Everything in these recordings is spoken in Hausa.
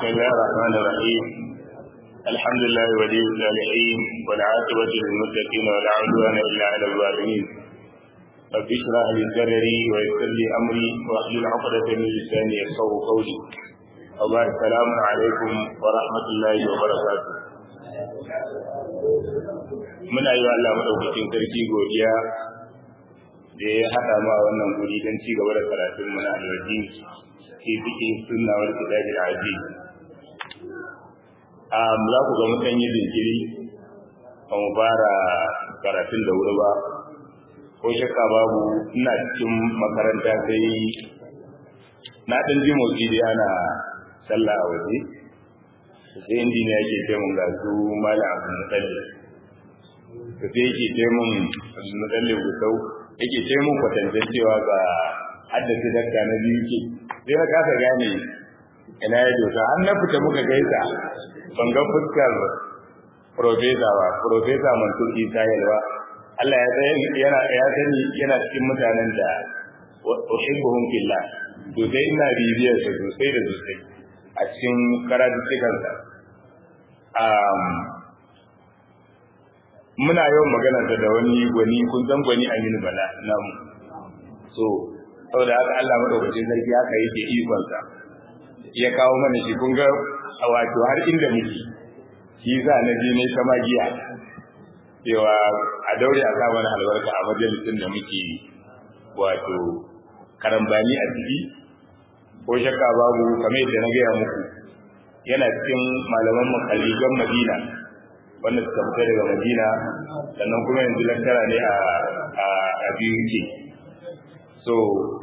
بسم الله الرحمن الرحيم الحمد لله ولي الصالحين والعاقبة للمتقين ولا عدوان إلا على الظالمين رب اشرح لي صدري ويسر لي أمري واحلل عقدة من لساني يفقهوا قولي وبعد السلام عليكم ورحمة الله وبركاته muna yi wa Allah madaukakin sarki godiya da ya haɗa mu a wannan guri don ci gaba da karatun muna alwaji ke cikin sunna wal kitabi al-aziz um za ku ga mutan yi jinkiri ba mu fara karatun da wuri ba ko shakka babu ina cikin makaranta sai na ɗan ji motsi da ana sallah a waje sai injiniya ke ce mun ga su malam abu mutsalle da sai yake ce mun mutsalle gusau yake ce mun kwatancen cewa ga haddace dakka na biyu ke sai na kasa gane ina ya dosa an na fita muka gaisa ban ga fuskar profesa ba profesa mansur isa yalwa Allah ya sani yana ya sani yana cikin mutanen da uhibbuhum fillah to sai ina bibiyar sa sosai da sosai a cikin karatuttukan sa um muna yawan magana da wani gwani kun san gwani Aminu Bala namu so saboda haka Allah madaukakin sarki haka yake ikon sa ya kawo mana shi kun ga wato har inda muke shi za na je ne ta magiya cewa a daure a sa mana albarka a majalisin da muke wato karambani a ciki ko shakka babu kamar yadda na gaya muku yana cikin malaman makaligan madina wanda suka fita daga madina sannan kuma yanzu lantara ne a a biyu so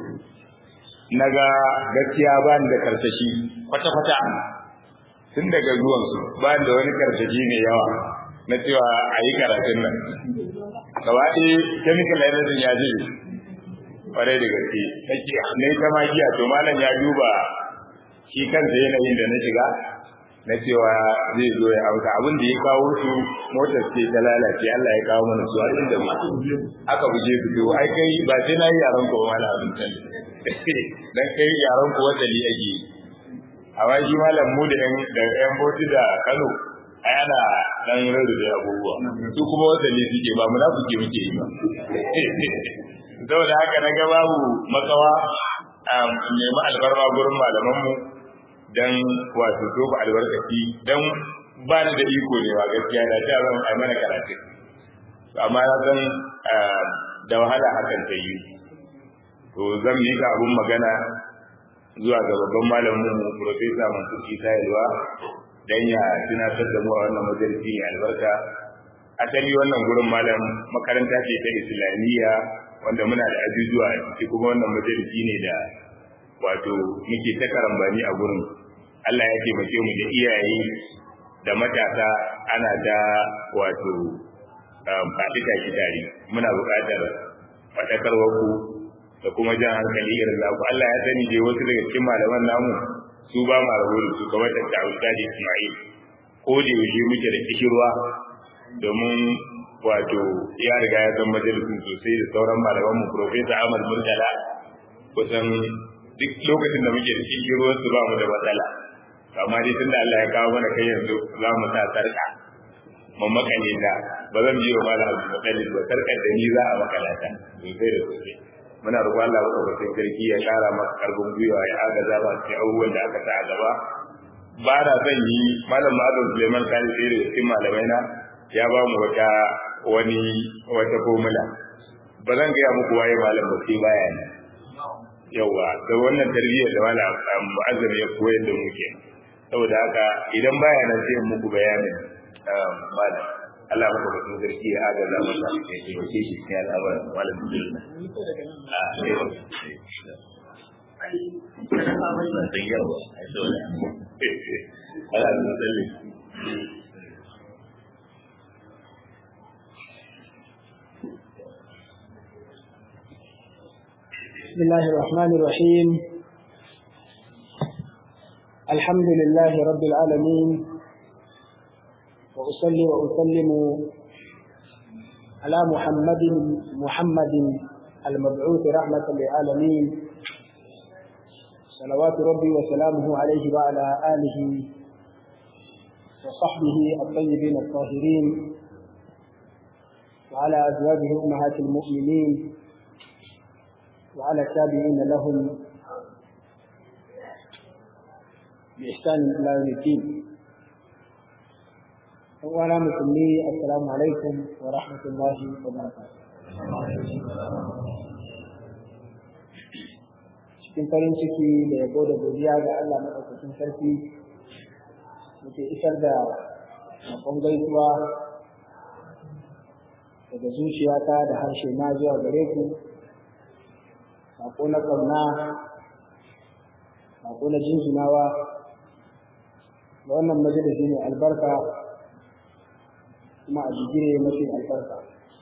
naga gaskiya ba ni da karsashi kwata-kwata tun daga zuwansu ba da wani karsashi mai yawa na cewa a yi karatun nan gaba ɗaya chemical energy ya ce ƙwarai da gaske nake na yi ta magiya to malam ya duba shi kansa yanayin da na shiga na cewa zai zo ya auka abin da ya kawo su motar ce ta lalace Allah ya kawo mana su har inda mu aka buje su to ai kai ba sai na yi yaran ko malam abin can dan kai yaran ko wata li yake amma shi malam mu da yan da yan boti da Kano ai ana dan rarrabe da abubuwa su kuma wata li suke ba munafiki muke yi ba saboda haka na ga babu makawa nemi albarma gurin malamanmu dan wato tofa albarkaci dan ba ni da iko ne ba gaskiya da ta zan ai mana karatu amma na san da wahala hakan ta yi to zan yi ka abun magana zuwa ga babban malamin mu professor Mansur Isa Yalwa dan ya tunatar da mu a wannan majalisi ne albarka asali wannan gurin malam makaranta ce ta islamiyya wanda muna da ajujuwa a ciki kuma wannan majalisi ne da wato muke ta karambani a gurin Allah ya taimake mu da iyaye da matasa ana da wato faɗi tashi tare muna buƙatar faɗakarwar ku da kuma jan hankali irin naku Allah ya sani dai wasu daga cikin malaman namu su ba ma rabu da su kamar da Ustadi Ismail ko da yaushe muke da kishirwa domin wato ya riga ya san majalisun sosai da sauran malaman mu Professor Ahmad Murtala kusan duk lokacin da muke da kishirwar su ba mu da matsala amma dai tunda Allah ya kawo mana kai yanzu za mu sa sarka mun makale ta ba zan biyo mala abu makalin ba sarkar da ni za a makalata sosai da sosai muna roƙon Allah madaukakin sarki ya ƙara maka karfin gwiwa ya agaza ba cikin abubuwan da aka sa a gaba ba na zan yi malam Ma'adun Suleiman Sani sai da cikin malamai na ya ba mu wata wani wata formula ba zan gaya muku waye malam ba sai baya ne yawa da wannan tarbiyyar da malam mu'azzam ya koyar da mu kenan saboda haka idan baya nan sai muku bayanin malam Allah maka batun sarki ya agaza masa ya taimake shi cikin al'amuran malam Abdullah. بسم الله الرحمن الرحيم الحمد لله رب العالمين وأصلي وأسلم على محمد محمد المبعوث رحمة للعالمين صلوات ربي وسلامه عليه وعلى آله وصحبه الطيبين الطاهرين وعلى أزواجه أمهات المؤمنين وعلى التابعين لهم بإحسان إلى يوم الدين وعلى مسلمي السلام عليكم ورحمة الله وبركاته cikin farin ciki da yabo da godiya ga Allah maɗaukakin sarki muke isar da sakon gaisuwa daga zuciyata da harshe na zuwa gare ku sako na ƙauna sako na jinjinawa da wannan majalisi ne albarka kuma a jigire mafi albarka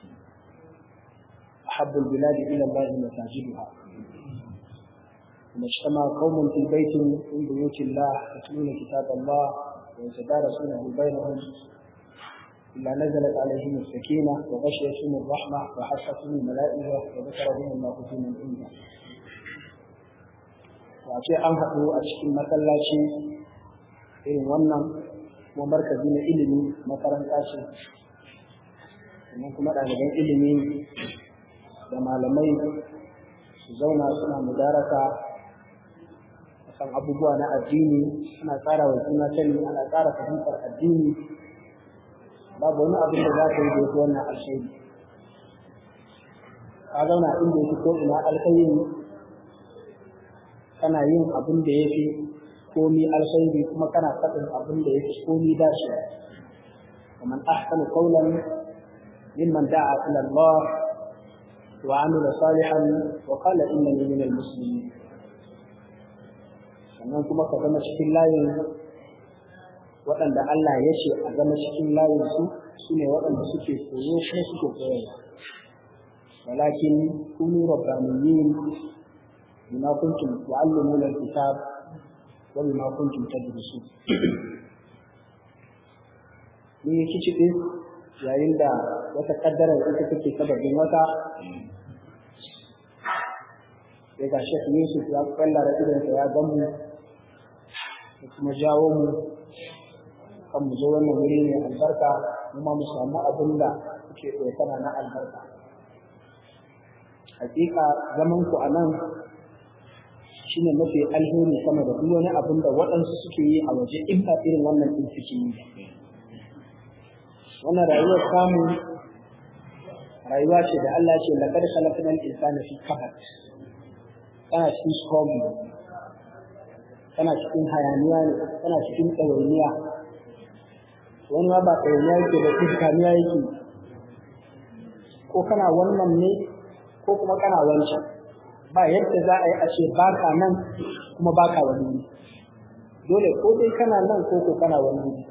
أحب البلاد إلى الله مساجدها وما اجتمع قوم في بيت من بيوت الله يتلون كتاب الله ويتدارسونه بينهم إلا نزلت عليهم السكينة وغشيتهم الرحمة وحفتهم الملائكة وذكرهم الله في من عنده wace an haɗu a cikin masallaci irin wannan kuma markazi na ilimi makaranta ce sannan kuma ɗaliban ilimi da malamai su zauna suna mudaraka kan abubuwa na addini ana tsara wa juna sani ana tsara fahimtar addini babu wani abin da za ka yi da yake wannan alkhairi ka zauna inda yake ko ina alkhairi kana yin abin da ya fi komi alkhairi kuma kana faɗin abin da ya fi komi dace ومن أحسن قولا ممن دعا إلى الله وعمل صالحا وقال إنني من المسلمين sannan kuma ka zama cikin layin waɗanda Allah ya ce a zama cikin layin su su ne waɗanda suke koyo kuma suke koyarwa walakin kunu rabbaniyin bima kuntum tu'allimuna al-kitab wa bima kuntum tadrusun ni yake cikin yayin da wata kaddara ita take sababin wata sai ga Sheikh Yusuf ya kallara idansa ya gamu da kuma jawo mu kan mu zo wannan wuri ne albarka kuma mu samu abin da kuke ɗaukana na albarka hakika zaman ku a nan shine mafi alheri sama da duk wani abin da waɗansu suke yi a waje in ba irin wannan ɗin suke yi wannan rayuwar samu rayuwa ce da Allah ce laqad khalaqnal insana fi kabad kana cikin struggle kana cikin hayaniya ne kana cikin ɗawainiya wani ma ba ɗawainiya yake da iskaniya yake ko kana wannan ne ko kuma kana wancan ba yadda za a yi a ce baka nan kuma baka wani ne dole ko dai kana nan ko ko kana wani ne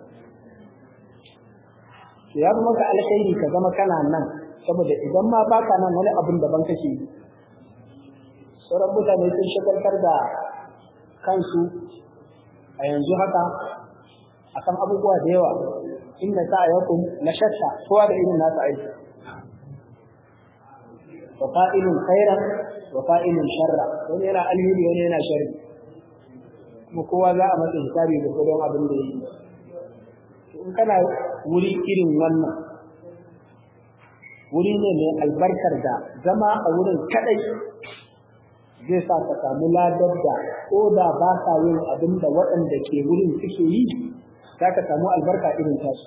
to ya zama ka alkhairi ka zama kana nan saboda idan ma baka nan wani abin daban kake yi sauran mutane sun shagaltar da kansu a yanzu haka akan abubuwa da yawa inda ta yakun na shatta kowa da irin nasa aiki wa fa'ilun khairan wa fa'ilun sharra wani yana alheri wani yana sharri kuma kowa za a masa hisabi da kudin abin da yi in kana wuri irin wannan wuri ne mai albarkar da zama a wurin kadai zai sa ka samu ladar da ko da ba ka yin abin da waɗanda ke wurin suke yi za ka samu albarka irin tasu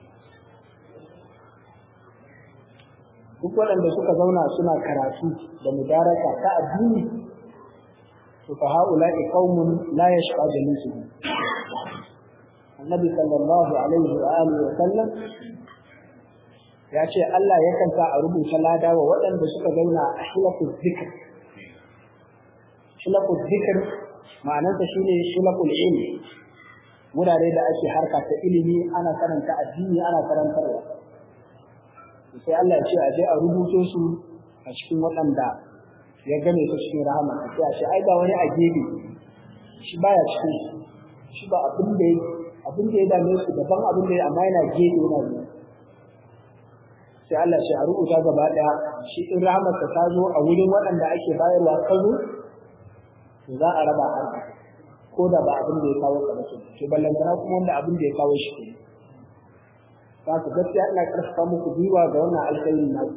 duk waɗanda suka zauna suna karatu da mudaraka ta addini to fa haula'i qaumun la yashqa jalisuhum annabi sallallahu alaihi wa alihi wa sallam ya ce Allah yakan sa a rubuta lada wa waɗanda suka zauna a hilafin zikr shilakul zikr ma'anarsa shine shilakul ilmi wurare da ake harka ta ilimi ana karanta addini ana karantarwa sai Allah ya ce a je a rubuto su a cikin waɗanda ya gane su cikin rahama sai a ce ai ba wani a gefe shi baya cikin shi ba abin da abin da ya dame su daban abin da ya amma yana gefe yana zuwa sai Allah ce a rubuta gaba ɗaya shi in rahamarsa ta zo a wurin waɗanda ake bayarwa ka zo to za a raba a ko da ba abin da ya kawo ka ba to ballantana kuma wanda abin da ya kawo shi ne za ku gaskiya ina karfafa muku gwiwa ga wannan alkhairin na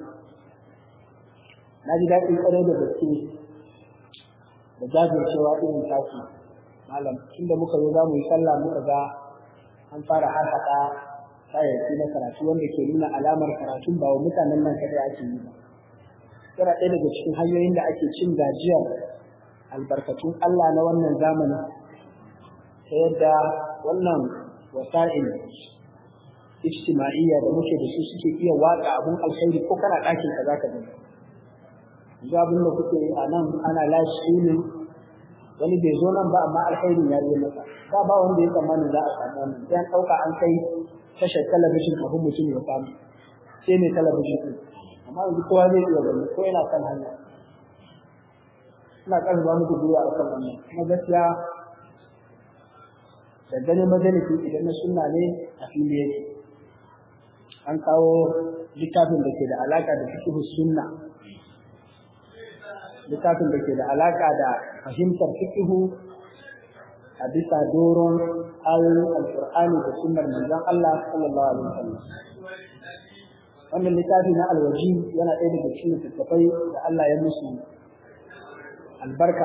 na ji daɗin ƙwarai da gaske da jajircewa irin taku malam tunda muka zo za mu yi sallah muka ga an fara har haɗa kayayyaki na karatu wanda ke nuna alamar karatun ba wa mutanen nan kadai ake yi ba yana ɗaya daga cikin hanyoyin da ake cin gajiyar albarkatun Allah na wannan zamani ta yadda wannan wasa'il ijtima'iyya da muke da su suke iya watsa abun alkhairi ko kana ɗakin ka zaka gani yanzu abin da kuke yi a nan ana live streaming wani bai zo nan ba amma alkhairin ya je masa ba ba wanda ya tsammani za a samu wannan sai an ɗauka an kai tashar talabijin kafin mutum ya samu sai mai talabijin ɗin amma yanzu kowa zai iya gani ko yana kan hanya ina ƙarfafa muku gwiwa a kan wannan kuma gaskiya da ganin majalisi idan na sunna ne a fili yake an kawo littafin da ke da alaka da fiqhu sunna littafin da ke da alaka da fahimtar fiqhu a bisa doron ayoyin alqur'ani da sunnar manzon Allah sallallahu alaihi wasallam wannan littafi na alwaji yana ɗaya daga cikin littattafai da Allah ya musu albarka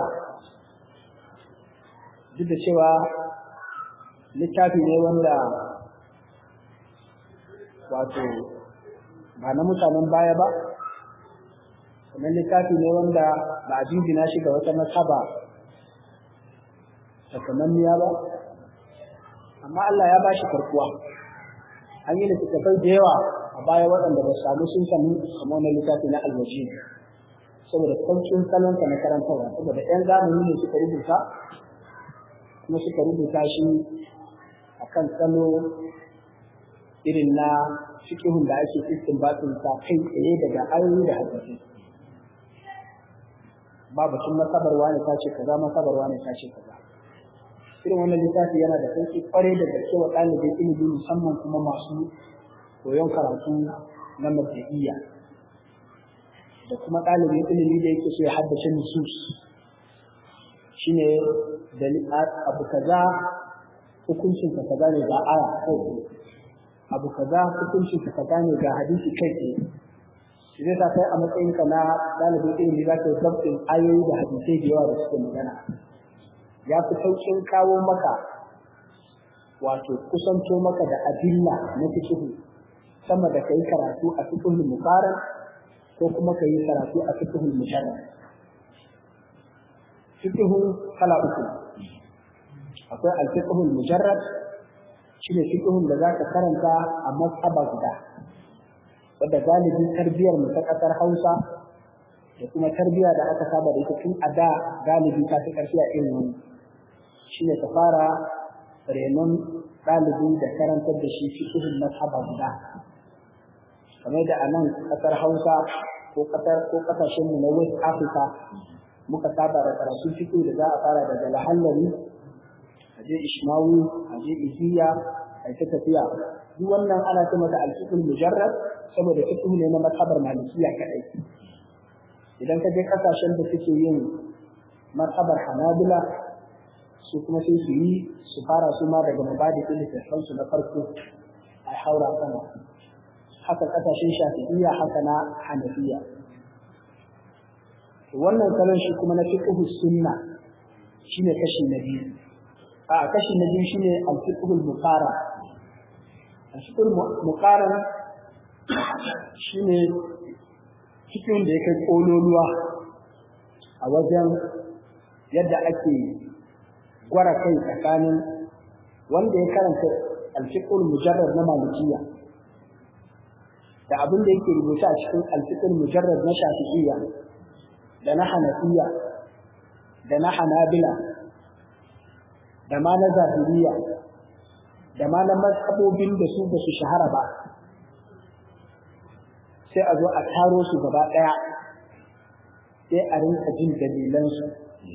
duk da cewa littafi ne wanda wato ba na mutanen baya ba sannan littafi ne wanda ba a jingina shi ga wata nasaba sakamanniya ba amma Allah ya ba shi karkuwa an yi littattafai da yawa a baya waɗanda ba samu sun sami kamar na littafi na alwaji saboda sauƙin salonsa na karantarwa saboda 'yan zamani ne suka rubuta kuma suka rubuta shi akan salo irin na fikihun da ake istinbatin sa kai tsaye daga ayoyi da hadisi ba batun masabarwa ne tace kaza masabarwa ne tace kaza irin wannan littafi yana da sauki kware da gaske wa ɗalibin ilimi musamman kuma masu koyon karatu na mabda'iyya da kuma ɗalibin ilimi da yake so ya haddace nusus shine da abu kaza hukuncin ka kaza ne ga aya kai abu kaza hukuncin ka kaza ne ga hadisi kai tsaye zai sa kai a matsayin ka na dalibin ilimi za ka yi sabbin ayoyi da hadisai da yawa da suke magana ya fi sauƙin kawo maka wato kusanto maka da adilla na fikihu sama da kai karatu a fikihul muqaran ko kuma ka yi karatu a fikihul musharraf fikihu kala uku akwai alfiqhul mujarrad shine fiqhun da zaka karanta a mazhaba guda wanda galibin tarbiyar mu ta kasar Hausa da kuma tarbiya da aka saba da ita tun a da galibi ta fi karfi a irin wani shine ka fara renon ɗalibi da karantar da shi fiqhun mazhaba guda kamar da a nan kasar Hausa ko kasar ko kasashen mu na West Africa muka saba da karatun fiqh da za a fara daga lahallari aje ishmawi aje iziya a ta tafiya duk wannan ana ce mata alfiqul mujarrad saboda fiqh ne na mazhabar malikiya kadai idan ka je kasashen da suke yin mazhabar hanabila su kuma sai su yi su fara su ma daga mabadi littattafan su na farko a haura sama haka kasashen shafi'iyya haka na hanafiya wannan salon shi kuma na fiqh sunna shine kashi na biyu a kashi na biyu shine al-fiqhul muqara al-fiqhul muqara shine cikin da yake kololuwa a wajen yadda ake gwara kai tsakanin wanda ya karanta al-fiqhul mujarrad na malikiya da abin da yake rubuta a cikin al-fiqhul mujarrad na shafi'iyya da na hanafiya da na hanabila da ma na zahiriya da ma na mazhabobin da su ba su shahara ba sai a zo a taro su gaba ɗaya sai a rinka jin dalilansu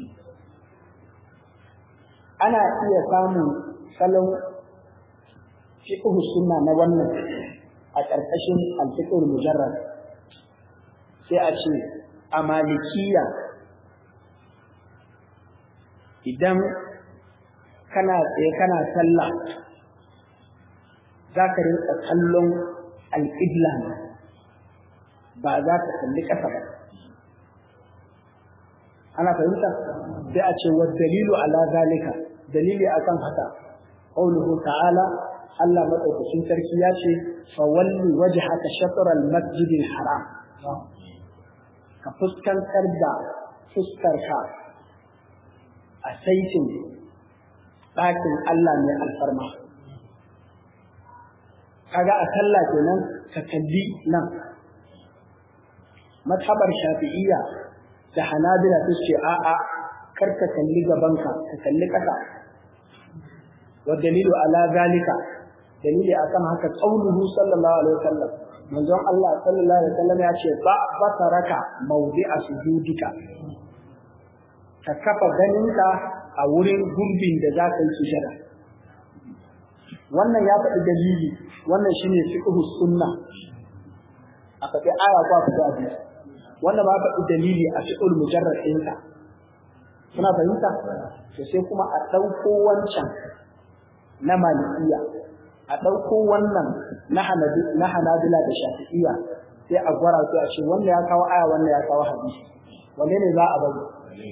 ana iya samun salon fiqh sunna na wannan a ƙarƙashin al-fiqh mujarrad sai a ce a malikiya idan kana tsaye kana sallah za ka rinka kallon alƙibla ba za ka kalli ƙasa ba ana fahimta sai a ce wa dalilu ala zalika dalili akan haka qauluhu ta'ala Allah madaukakin sarki ya ce fa walli wajhaka shatr al-masjid al-haram ka fuskantar da fuskarka a saitin ɗakin Allah mai alfarma kaga a sallah kenan ka kalli nan mazhabar shafi'iyya da hanabila su ce a'a kar ka kalli gabanka ka kalli ƙasa wa dalilu ala zalika dalili akan haka qauluhu sallallahu alaihi wasallam manzon Allah sallallahu alaihi wasallam ya ce ba basaraka mawdi'a sujudika ka kafa ganinka a wurin gurbin da za ka yi sujada wannan ya faɗi dalili wannan shine fiqhu sunna a faɗi aya ko a faɗi hadisi wannan ba faɗi dalili a fiqhul mujarrad ɗinka kuna fahimta to sai kuma a ɗauko wancan na malikiya a ɗauko wannan na hanabila da shafi'iya sai a gwara su a ce wannan ya kawo aya wannan ya kawo hadisi wanne ne za a bari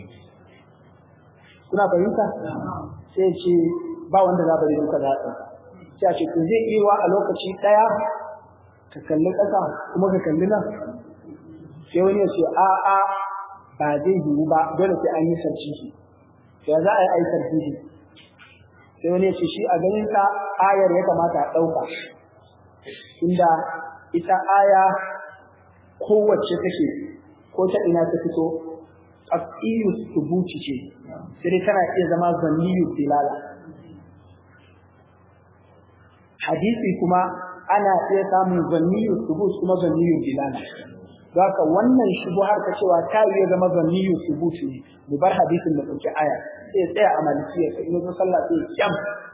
kuna fahimta sai ce ba wanda za bari duka za a ɗauka sai a ce to zai iya a lokaci ɗaya ka kalli ƙasa kuma ka kalli nan sai wani ya ce a a ba zai yiwu ba dole sai an yi sarcihi sai za a yi ai sarcihi sai wani ya ce shi a ganin ka ayar ya kamata a ɗauka inda ita aya kowace take ko ta ina ta fito aqiyu subuti ce sai dai tana iya zama zanniyu dilala hadisi kuma ana iya samun zanniyu subut kuma zanniyu dilala Zaka wannan shubuhar ta cewa ta iya zama zanniyu subuti ne mu bar hadisin da dauki aya sai tsaya a malikiya sai in zo sallah sai kyam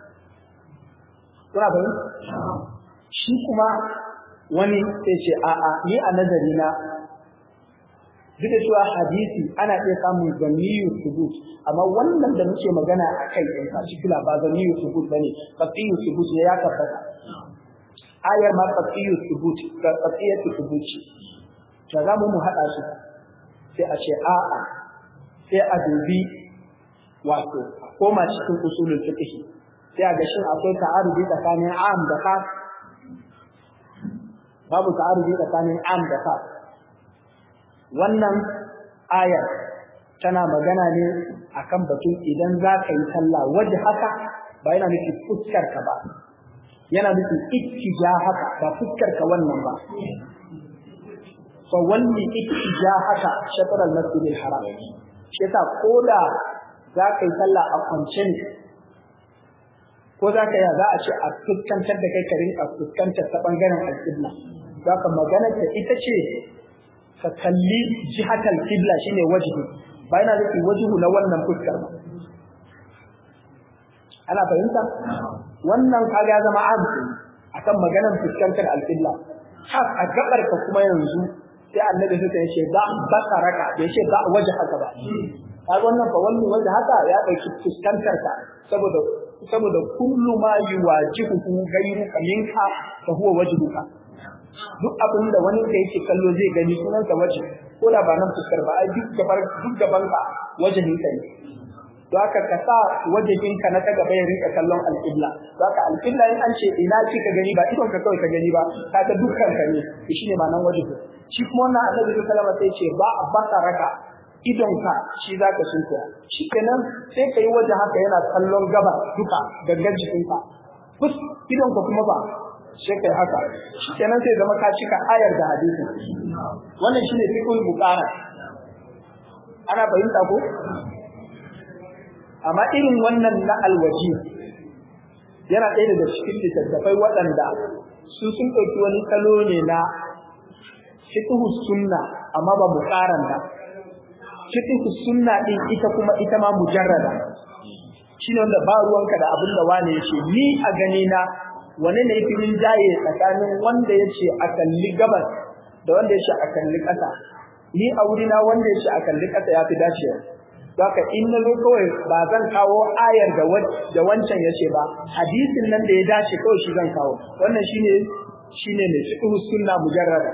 kuna bayin shi kuma wani sai ce a'a ni a nazari na duk da cewa hadisi ana iya samun zanniyu subut amma wannan da muke magana a kai in particular ba zanniyu subut bane qatiyu subut ne ya tabbata ayar ma qatiyu subut qatiyatu subut to za mu haɗa su sai a ce a'a sai a dubi wato a koma cikin usulul fiqh sai a ga shin akwai ta'arudi tsakanin am da khas babu ta'arudi tsakanin am da khas wannan ayar tana magana ne akan batun idan za ka yi sallah waje haka ba yana nufi fuskar ka ba yana nufin ittija haka ba fuskar ka wannan ba fa walli ittija haka shatr al-masjid al-haram shi yasa koda za ka yi sallah a kwance ne ko za ka yi za a ce a fuskantar da kai ka rinka fuskantar ta bangaren al-qibla za ka magana ta ita ce ka kalli jihatal qibla shine wajhi ba yana nufin wajhu na wannan fuskar ba ana fahimta wannan kaga ya zama azu akan maganar fuskantar al-qibla har a gabar ka kuma yanzu sai annabi suka yace ba basaraka bai ce ba waje haka ba kaga wannan fa wannan waje haka ya dauki fuskantar ka saboda saboda kullu ma yuwajihu ghayruka minka fa huwa wajhuka duk abin da wani da yake kallo zai gani sunansa waje ko da ba nan fuskar ba ai duk gabar duk gaban ka wajen ka ne to haka ka sa wajen ka na ta gaba ya rinka kallon alƙibla to haka alƙibla in an ce ina kika gani ba idon ka kawai ka gani ba ka ga dukkan ka ne shine ma nan wajen shi kuma wannan annabi sallallahu alaihi sai ce ba a baka raka idonka shi zaka sunkuya shi kenan sai kai waje haka yana kallon gaba duka gangan jikinka kus idonka kuma ba sai kai haka shi kenan sai zama ka cika ayar da hadisi wannan shine fiqhul buqara ana fahimta ko amma irin wannan na alwaji yana ɗaya daga cikin littattafai waɗanda su sun ɗauki wani salo ne na fiqhu sunna amma ba mu karanta fiqhu sunna din ita kuma ita ma mujarrada shine wanda ba ruwanka da abin da wani yace ni a gani na wane ne yafi min jaye tsakanin wanda yace a kalli gabas da wanda yace a kalli ƙasa ni a wuri na wanda yace a kalli ƙasa yafi dacewa Baka in na zo kawai ba zan kawo ayar da wancan ya ce ba, hadisin nan da ya dace kawai shi zan kawo. Wannan shine shine ne fiqh sunna mujarrada.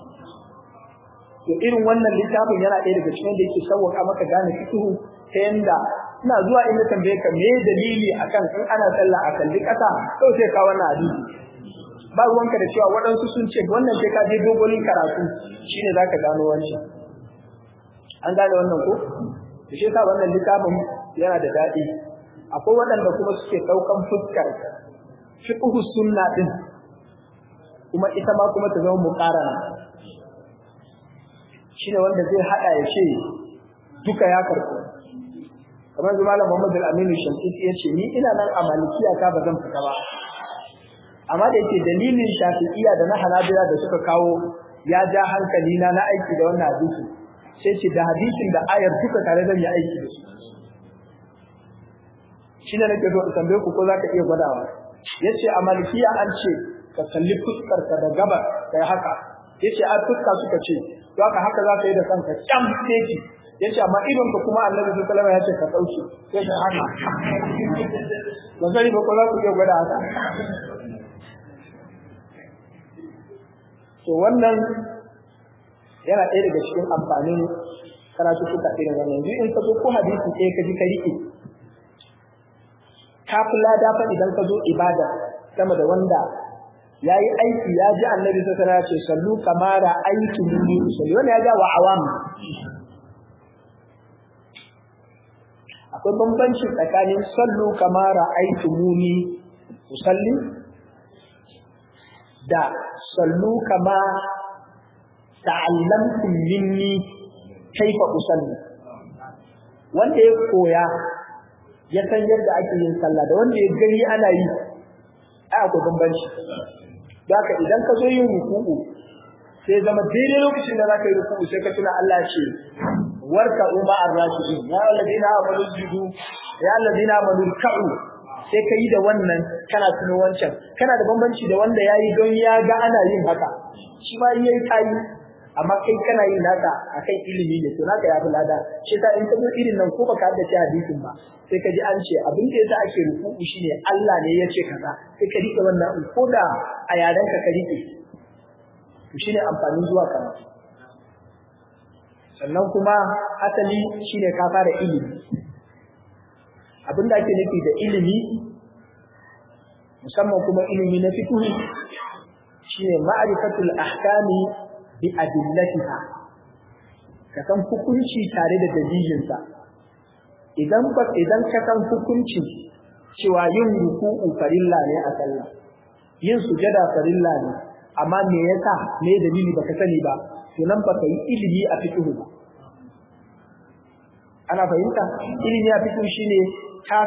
To irin wannan littafin yana ɗaya daga cikin da yake sauwaka maka gane fiqh ta yanda ina zuwa inda tambaye ka me dalili akan in ana sallah a kalli ƙasa kawai sai ka wannan hadisi. Ba ruwanka da cewa waɗansu sun ce wannan sai ka je dogon karatu shine zaka gano wancan. An gane wannan ko? da shi sa wannan littafin yana da daɗi akwai waɗanda kuma suke ɗaukan fuskar fiqhu sunna din kuma ita ma kuma ta zama muqarana shine wanda zai hada ya ce duka ya karɓo kamar zuma malam Muhammad al-Amin Shamsiti ya ce ni ina nan a malikiya ta ba zan fita ba amma da yake dalilin shafi'iyya da na hanabila da suka kawo ya ja hankali na na aiki da wannan hadisi sai ce da hadisin da ayar duka tare zan yi aiki da su shi ne nake zo in tambaye ku ko za ka iya gwadawa ya ce a malikiya an ce ka kalli fuskar ka da gabar kai haka ya ce a fuska suka ce to haka haka za ka yi da kanka kyam teki ya ce amma idon ka kuma annabi su kalama ya ce ka ɗauke sai ka haka ba sani ba ko za ku iya gwada haka to wannan yana ɗaya daga cikin amfanin karatu suka irin wannan yanzu in ka zo ko hadisi ɗaya ka ji ka riƙe ka fi lada fa idan ka zo ibada sama da wanda ya yi aiki ya ji annabi sai sana ce sallu kamara aiki muni usalli wannan ya ja wa awam akwai bambanci tsakanin sallu kamara aiki muni usalli da sallu kama ta'allamtum minni kaifa usalli wanda ya koya ya san yadda ake yin sallah da wanda ya gani ana yi ai akwai bambanci haka idan ka zo yin ruku'u sai zama daidai lokacin da zaka yi ruku'u sai ka tuna Allah ce warka umma ar-rashidin ya alladina amanu sujudu ya alladina amanu ka'u sai ka yi da wannan kana tuno wancan kana da bambanci da wanda ya yi don ya ga ana yin haka shi ma in yayi kayi amma kai kana yin naka akan ilimi ne to naka ya fi lada shi ta in ka zo irin nan ko baka haddace hadisin ba sai ka ji an ce abin da yasa ake ruku'u shine Allah ne ya ce kaza sai ka rike wannan ko da a yaren ka ka rike to shine amfanin zuwa karatu sannan kuma asali shine ka fara ilimi abinda ake nufi da ilimi musamman kuma ilimi na fiqh shine ma'rifatul ahkami bi adillatiha ka san hukunci tare da dalilinsa idan ba idan ka san hukunci cewa yin ruku'u farilla ne a sallah yin sujada farilla ne amma me yasa me dalili baka sani ba to nan baka yi ilimi a fiqh ba ana fahimta ilimi a fiqh shine